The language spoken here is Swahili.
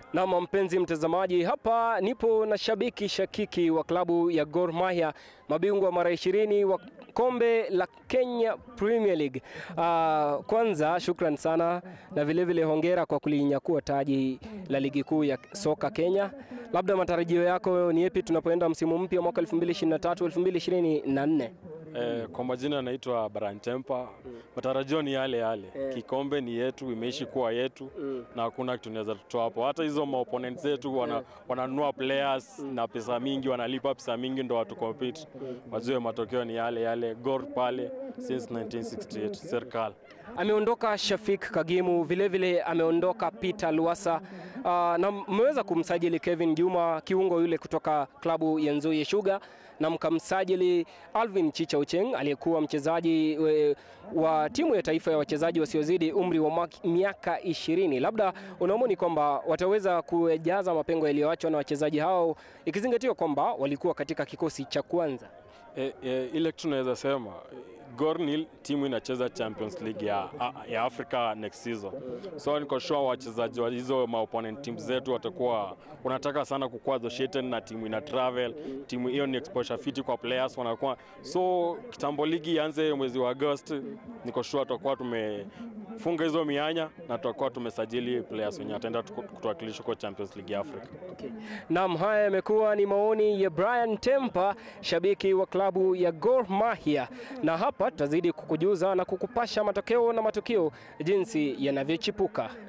Nam mpenzi mtazamaji, hapa nipo na shabiki shakiki wa klabu ya Gor Mahia, mabingwa mara ishirini wa kombe la Kenya Premier League. Uh, kwanza shukran sana na vilevile vile hongera kwa kulinyakua taji la ligi kuu ya soka Kenya. Labda matarajio yako ni yapi tunapoenda msimu mpya mwaka 2023 2024? Eh, kwa majina naitwa Brian Tempa. Matarajio ni yale yale, kikombe ni yetu, imeishi kuwa yetu na hakuna kitu tunaweza tutoa hapo. Hata hizo maopponents zetu wana, wananunua players na pesa mingi, wanalipa pesa mingi ndo watu compete, wajue matokeo ni yale yale. Gor pale since 1968 serikali Ameondoka Shafik Kagimu, vilevile vile ameondoka Peter Luasa. Uh, na mmeweza kumsajili Kevin Juma kiungo yule kutoka klabu ya Nzoia Sugar, na mkamsajili Alvin Chicha Ucheng aliyekuwa mchezaji we, wa timu ya taifa ya wachezaji wasiozidi umri wa mak- miaka ishirini. Labda unaamini kwamba wataweza kujaza mapengo yaliyoachwa na wachezaji hao ikizingatiwa kwamba walikuwa katika kikosi cha kwanza? E, e, ile kitu tunaweza sema Gor ni timu inacheza Champions League ya, ya Africa next season, so niko sure wachezaji wa hizo maopponent teams zetu watakuwa wanataka sana kukuwa associated na timu ina travel. Timu hiyo ni exposure fiti kwa players wanakuwa, so kitambo ligi ianze mwezi wa August, niko sure tutakuwa tumefunga hizo mianya na tutakuwa tumesajili players wenye ataenda kutuwakilisha kwa Champions League ya Africa. Naam, haya yamekuwa ni maoni ya Brian Tempa, shabiki wa klabu ya Gor Mahia, na hapa tutazidi kukujuza na kukupasha matokeo na matukio jinsi yanavyochipuka.